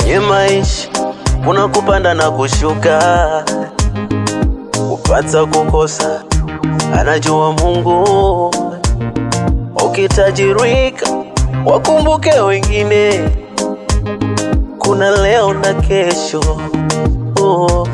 Kwenye maisha kuna kupanda na kushuka, kupata kukosa, anajua Mungu. Ukitajirika wakumbuke wengine, kuna leo na kesho. Oh.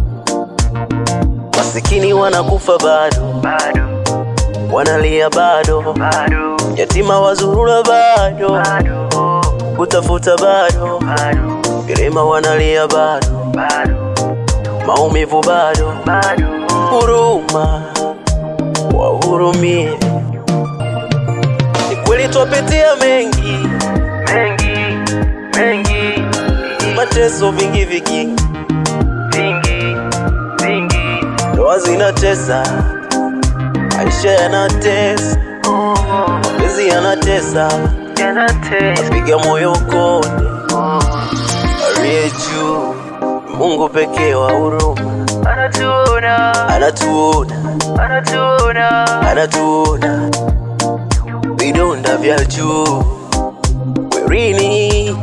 Masikini wanakufa bado, bado wanalia bado, bado yatima wazurura bado, bado kutafuta bado, bado vilema wanalia bado, bado maumivu bado, bado huruma wahurumie. Ni kweli twapitia mengi, mengi mengi mateso vingi vingi, vingi vingi ndoa zinatesa, maisha yanatesa, oh, mapenzi yanatesa, yanatesa piga moyo konde, oh, aliye juu Mungu pekee wa huruma, anatuona anatuona, anatuona anatuona vidonda vya juu werini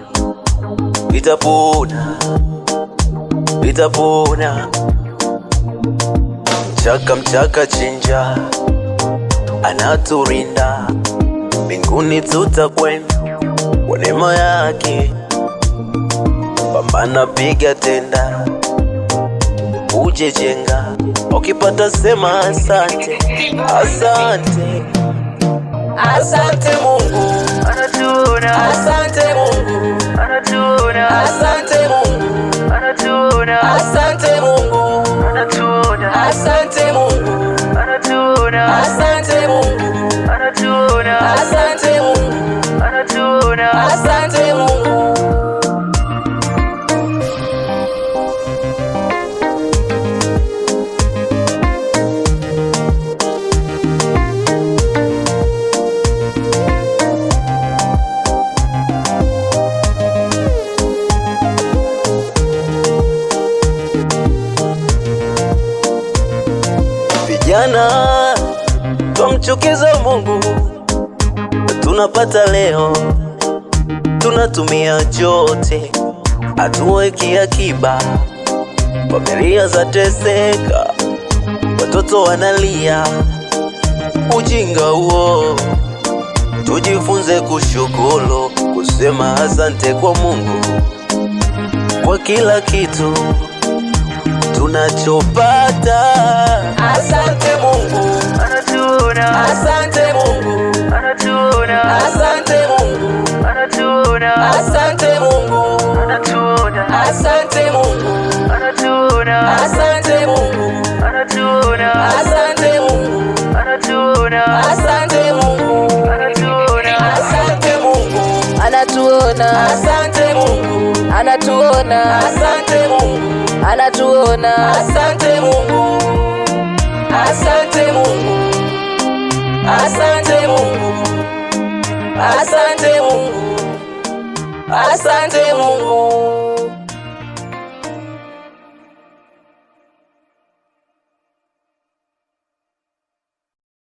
vitapona, vitapona. Mchaka mchaka chinja, anaturinda mbinguni, tutakwenda kwa neema yake. Pambana, piga tenda, uje jenga, ukipata sema asante, asante, asante Mungu, anatuona asante Mungu, anatuona asante Mungu, anatuona asante Mungu, anatuona asante Mungu, anatuona asante Mungu, anatuona asante Mungu, anatuona asante Mungu. Vijana twamchukiza Mungu, tunapata leo, tunatumia jote, hatuweki akiba, familia zateseka, watoto wanalia, ujinga huo. Tujifunze kushukuru, kusema asante kwa Mungu kwa kila kitu tunachopata. Asante Mungu, anatuona asante Mungu, anatuona asante Mungu, anatuona asante Mungu, anatuona asante Mungu, anatuona asante Mungu, anatuona asante Mungu, anatuona asante Mungu, anatuona asante Mungu, anatuona asante Mungu, anatuona asante Mungu, anatuona asante Mungu, asante Mungu, asante Mungu, asante Mungu, asante Mungu.